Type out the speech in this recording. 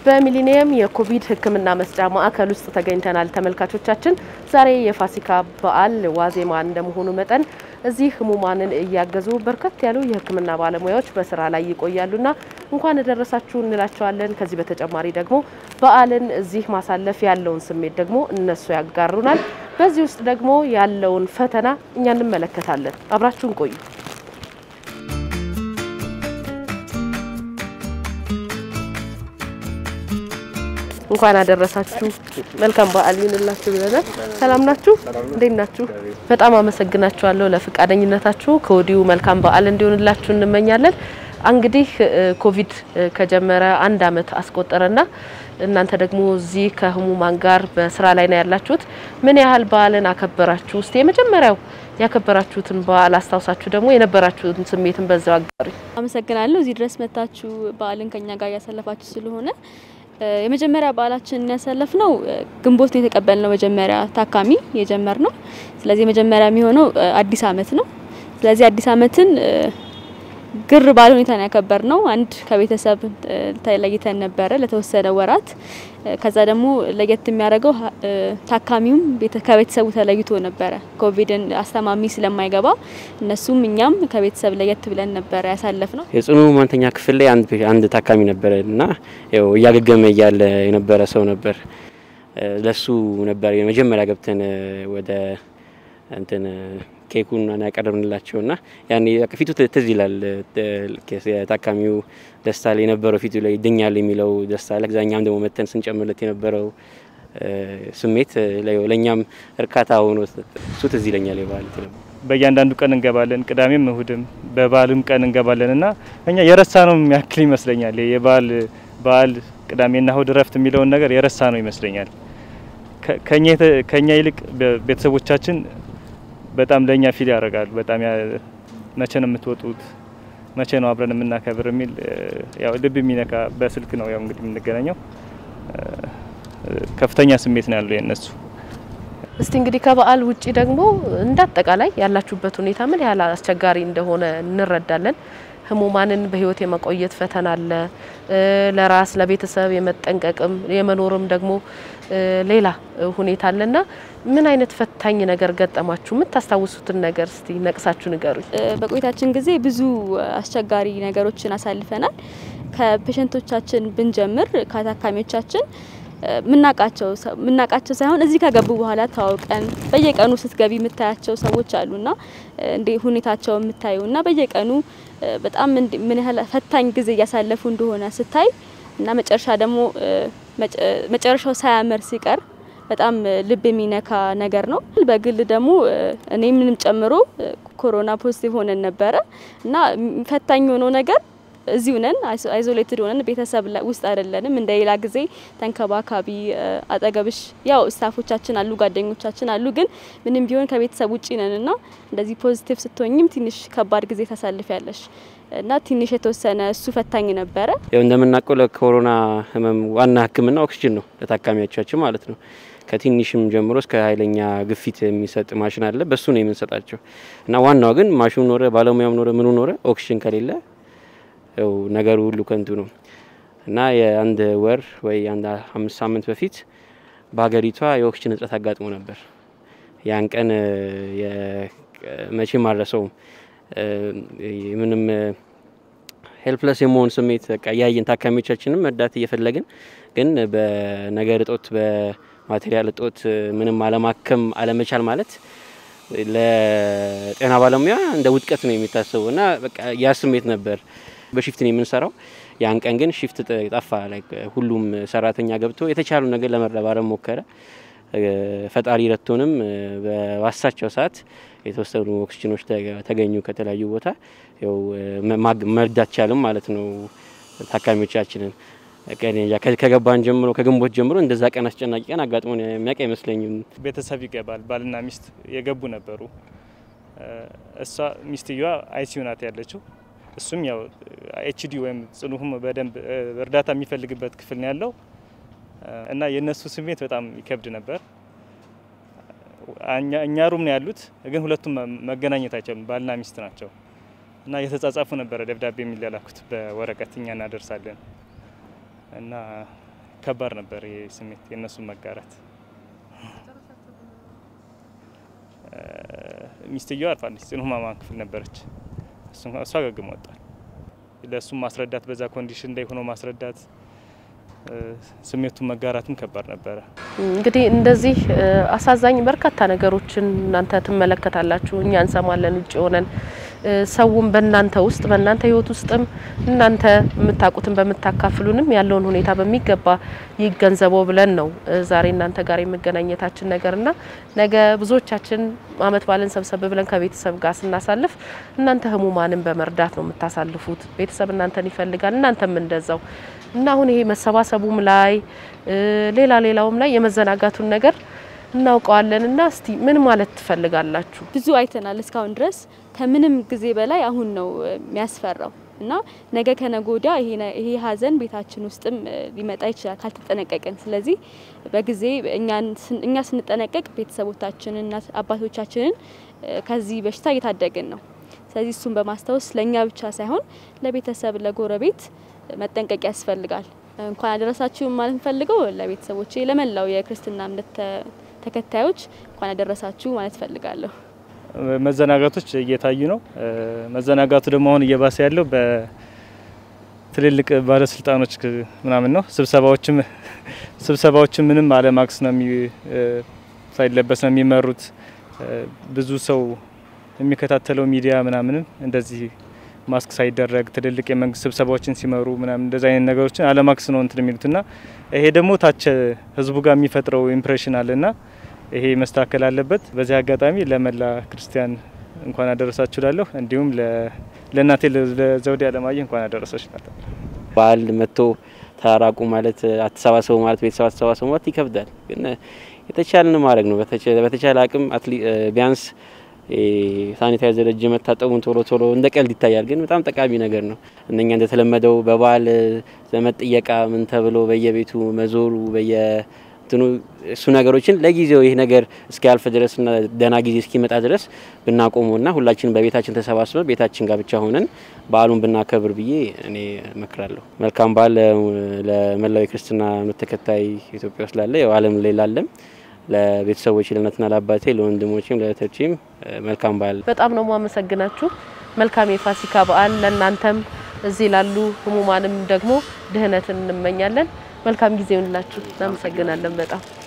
በሚሊኒየም የኮቪድ ሕክምና መስጫ ማዕከል ውስጥ ተገኝተናል። ተመልካቾቻችን ዛሬ የፋሲካ በዓል ዋዜማ እንደመሆኑ መጠን እዚህ ህሙማንን እያገዙ በርከት ያሉ የሕክምና ባለሙያዎች በስራ ላይ ይቆያሉና እንኳን ደረሳችሁ እንላቸዋለን። ከዚህ በተጨማሪ ደግሞ በዓልን እዚህ ማሳለፍ ያለውን ስሜት ደግሞ እነሱ ያጋሩናል። በዚህ ውስጥ ደግሞ ያለውን ፈተና እኛ እንመለከታለን። አብራችሁን ቆዩ። እንኳን አደረሳችሁ። መልካም በዓል ይሁንላችሁ ብለናል። ሰላም ናችሁ? እንዴት ናችሁ? በጣም አመሰግናችኋለሁ ለፈቃደኝነታችሁ። ከወዲሁ መልካም በዓል እንዲሆንላችሁ እንመኛለን። እንግዲህ ኮቪድ ከጀመረ አንድ አመት አስቆጠረና እናንተ ደግሞ እዚህ ከህሙማን ጋር በስራ ላይ ነው ያላችሁት። ምን ያህል በዓልን አከበራችሁ? ውስጥ የመጀመሪያው ያከበራችሁትን በዓል አስታውሳችሁ ደግሞ የነበራችሁትን ስሜትን በዛው አጋሪ። አመሰግናለሁ እዚህ ድረስ መታችሁ በዓልን ከኛ ጋር እያሳለፋችሁ ስለሆነ የመጀመሪያ በዓላችን ያሳለፍ ነው ግንቦት ነው የተቀበልነው። መጀመሪያ ታካሚ የጀመር ነው። ስለዚህ የመጀመሪያ የሚሆነው አዲስ አመት ነው። ስለዚህ አዲስ አመትን ግር ባለ ሁኔታ ነው ያከበር ነው። አንድ ከቤተሰብ ተለይተን ነበረ ለተወሰነ ወራት። ከዛ ደግሞ ለየት የሚያደርገው ታካሚውም ከቤተሰቡ ተለይቶ ነበረ። ኮቪድን አስተማሚ ስለማይገባ እነሱም እኛም ከቤተሰብ ለየት ብለን ነበረ ያሳለፍ ነው። የጽኑ ህሙማንተኛ ክፍል ላይ አንድ አንድ ታካሚ ነበረ እና ያው እያገገመ እያለ የነበረ ሰው ነበር። ለሱ ነበር የመጀመሪያ ገብተን ወደ እንትን ኬኩን ያቀረብንላቸው እና ያኔ ፊቱ ትዝ ይላል። የታካሚው ደስታ ላይ የነበረው ፊቱ ላይ ይድኛል የሚለው ደስታ ላይ እኛም ደግሞ መተን ስንጨምርለት የነበረው ስሜት ለእኛም እርካታ ሆኖ እሱ ትዝ ይለኛል። የበዓል በእያንዳንዱ ቀን እንገባለን፣ ቅዳሜም እሁድም በበዓልም ቀን እንገባለን እና እኛ የረሳ ነው የሚያክል ይመስለኛል። የበዓል በዓል ቅዳሜና እሁድ እረፍት የሚለውን ነገር የረሳ ነው ይመስለኛል። ከኛ ይልቅ ቤተሰቦቻችን በጣም ለእኛ ፊል ያደርጋሉ። በጣም መቼ ነው የምትወጡት፣ መቼ ነው አብረን የምናከብር የሚል ያው ልብ የሚነካ በስልክ ነው ያው እንግዲህ የምንገናኘው። ከፍተኛ ስሜት ነው ያለው የነሱ። እስቲ እንግዲህ ከበዓል ውጪ ደግሞ እንዳጠቃላይ ያላችሁበት ሁኔታ ምን ያህል አስቸጋሪ እንደሆነ እንረዳለን። ህሙማንን በህይወት የመቆየት ፈተና አለ። ለራስ ለቤተሰብ የመጠንቀቅም የመኖርም ደግሞ ሌላ ሁኔታ አለና ምን አይነት ፈታኝ ነገር ገጠማችሁ? የምታስታውሱትን ነገር እስቲ ነቅሳችሁ ንገሩኝ። በቆይታችን ጊዜ ብዙ አስቸጋሪ ነገሮችን አሳልፈናል። ከፔሸንቶቻችን ብንጀምር ከታካሚዎቻችን ምናቃቸው ምናቃቸው ሳይሆን እዚህ ከገቡ በኋላ ታውቀን በየቀኑ ስትገቢ የምታያቸው ሰዎች አሉና እንዴ ሁኔታቸው የምታዩ እና በየቀኑ በጣም ምን ያህል ፈታኝ ጊዜ እያሳለፉ እንደሆነ ስታይ እና መጨረሻ ደግሞ መጨረሻው ሳያምር ሲቀር በጣም ልብ የሚነካ ነገር ነው። በግል ደግሞ እኔ ምንም ጨምሮ ኮሮና ፖዚቲቭ ሆነን ነበረ እና ፈታኝ የሆነው ነገር እዚሁ ነን፣ አይዞሌትድ ሆነን ቤተሰብ ውስጥ አይደለንም። እንደ ሌላ ጊዜ ተንከባካቢ አጠገብሽ ያው ስታፎቻችን አሉ፣ ጓደኞቻችን አሉ። ግን ምንም ቢሆን ከቤተሰብ ውጪ ነን እና እንደዚህ ፖዚቲቭ ስትሆኝም ትንሽ ከባድ ጊዜ ታሳልፊያለሽ እና ትንሽ የተወሰነ እሱ ፈታኝ ነበረ። ያው እንደምናውቀው ለኮሮና ህመም ዋና ሕክምና ኦክሲጅን ነው ለታካሚዎቻችን ማለት ነው። ከትንሽም ጀምሮ እስከ ኃይለኛ ግፊት የሚሰጥ ማሽን አለ። በሱ ነው የምንሰጣቸው እና ዋናው ግን ማሽኑ ኖረ ባለሙያም ኖረ ምኑ ኖረ ኦክሲጅን ከሌለ ያው ነገሩ ሁሉ ከንቱ ነው እና የአንድ ወር ወይ አንድ አምስት ሳምንት በፊት በሀገሪቷ የኦክሲጅን እጥረት አጋጥሞ ነበር። ያን ቀን መቼም አልረሳውም። ምንም ሄልፕለስ የመሆን ስሜት በቃ እያየን ታካሚዎቻችንም እርዳታ እየፈለግን ግን በነገር እጦት በማቴሪያል እጦት ምንም አለማከም አለመቻል ማለት ለጤና ባለሙያ እንደ ውድቀት ነው የሚታሰበው እና በቃ ያ ስሜት ነበር። በሽፍት ነው የምንሰራው። ያን ቀን ግን ሽፍት ጠፋ። ሁሉም ሰራተኛ ገብቶ የተቻሉ ነገር ለመረባረብ ሞከረ። ፈጣሪ ረቶንም በዋሳቸው ሰዓት የተወሰኑ ኦክሲጅኖች ተገኙ ከተለያዩ ቦታ ያው መርዳት ቻልም ማለት ነው ታካሚዎቻችንን። ከገባን ጀምሮ ከግንቦት ጀምሮ እንደዛ ቀን አስጨናቂ ቀን አጋጥሞን የሚያውቅ አይመስለኝም። ቤተሰብ ይገባል። ባልና ሚስት የገቡ ነበሩ። እሷ ሚስትየዋ አይሲዩ ናት ያለችው እሱም ያው ኤችዲ ወይም ጽኑሁም በደንብ እርዳታ የሚፈልግበት ክፍል ነው ያለው እና የእነሱ ስሜት በጣም ይከብድ ነበር። እኛ ሩም ነው ያሉት፣ ግን ሁለቱም መገናኘት አይችሉም። ባልና ሚስት ናቸው እና የተጻጻፉ ነበረ ደብዳቤ የሚላላኩት በወረቀት እኛ እናደርሳለን እና ከባድ ነበር ይሄ ስሜት የእነሱን መጋራት። ሚስትየው አርፋለች፣ ጽኑ ህሙማን ክፍል ነበረች። እሷ አገግሞ ወጣል። ለእሱም ማስረዳት በዛ ኮንዲሽን ላይ ሆኖ ማስረዳት ስሜቱን መጋራትም ከባድ ነበረ። እንግዲህ እንደዚህ አሳዛኝ በርካታ ነገሮችን እናንተ ትመለከታላችሁ፣ እኛ እንሰማለን ውጭ ሆነን ሰውም በእናንተ ውስጥ በእናንተ ህይወት ውስጥም እናንተ የምታውቁትን በምታካፍሉንም ያለውን ሁኔታ በሚገባ ይገንዘበው ብለን ነው ዛሬ እናንተ ጋር የመገናኘታችን ነገርና ነገ ብዙዎቻችን አመት ባለን ሰብሰብ ብለን ከቤተሰብ ጋር ስናሳልፍ እናንተ ህሙማንን በመርዳት ነው የምታሳልፉት። ቤተሰብ እናንተን ይፈልጋል፣ እናንተም እንደዛው እና አሁን ይሄ መሰባሰቡም ላይ ሌላ ሌላውም ላይ የመዘናጋቱን ነገር እናውቀዋለን እና እስቲ ምን ማለት ትፈልጋላችሁ? ብዙ አይተናል እስካሁን ድረስ ከምንም ጊዜ በላይ አሁን ነው የሚያስፈራው እና ነገ ከነገ ወዲያ ይሄ ሀዘን ቤታችን ውስጥም ሊመጣ ይችላል ካልተጠነቀቅን። ስለዚህ በጊዜ እኛ ስንጠነቀቅ ቤተሰቦቻችንን፣ አባቶቻችንን ከዚህ በሽታ እየታደግን ነው። ስለዚህ እሱን በማስታወስ ለእኛ ብቻ ሳይሆን ለቤተሰብ፣ ለጎረቤት መጠንቀቅ ያስፈልጋል። እንኳን አደረሳችሁ ማለት ፈልገው ለቤተሰቦቼ፣ ለመላው የክርስትና እምነት ተከታዮች እንኳን አደረሳችሁ ማለት ፈልጋለሁ። መዘናጋቶች እየታዩ ነው። መዘናጋቱ ደግሞ አሁን እየባሰ ያለው በትልልቅ ባለስልጣኖች ምናምን ነው። ስብሰባዎችም ስብሰባዎችም ምንም አለማክስ ነው ሳይለበስ ነው የሚመሩት። ብዙ ሰው የሚከታተለው ሚዲያ ምናምንም እንደዚህ ማስክ ሳይደረግ ትልልቅ የመንግስት ስብሰባዎችን ሲመሩ ምናምን እንደዚህ አይነት ነገሮችን አለማክስ ነው እንትን የሚሉትና ይሄ ደግሞ ታች ህዝቡ ጋር የሚፈጥረው ኢምፕሬሽን አለና ይሄ መስተካከል አለበት። በዚህ አጋጣሚ ለመላ ክርስቲያን እንኳን አደረሳችሁ ላለሁ እንዲሁም ለእናቴ ለዘውዴ አለማየሁ እንኳን አደረሰች ናት። በዓል መጥቶ ተራራቁ ማለት አተሰባሰቡ ማለት ቤተሰብ አተሰባሰቡ ማለት ይከብዳል። ግን የተቻለን ማድረግ ነው። በተቻለ አቅም ቢያንስ ሳኒታይዘር እጅ መታጠቡን ቶሎ ቶሎ እንደ ቀልድ ይታያል፣ ግን በጣም ጠቃሚ ነገር ነው። እነኛ እንደተለመደው በበዓል ዘመድ ጥየቃ ምን ተብሎ በየቤቱ መዞሩ በየ እንትኑ እሱ ነገሮችን ለጊዜው ይህ ነገር እስኪያልፍ ድረስና ደህና ጊዜ እስኪመጣ ድረስ ብናቆመውና ሁላችንም በቤታችን ተሰባስበን ቤታችን ጋር ብቻ ሆነን በዓሉን ብናከብር ብዬ እኔ እመክራለሁ። መልካም በዓል ለመላው የክርስትና እምነት ተከታይ ኢትዮጵያ ውስጥ ላለ ያው ዓለም ላይ ላለም ለቤተሰቦች ለእናትና ለአባቴ ለወንድሞችም ለእህቶችም መልካም በዓል። በጣም ነው ማመሰግናችሁ። መልካም የፋሲካ በዓል ለእናንተም እዚህ ላሉ ህሙማንም ደግሞ ድህነትን እንመኛለን። መልካም ጊዜ ይሁንላችሁ። እናመሰግናለን በጣም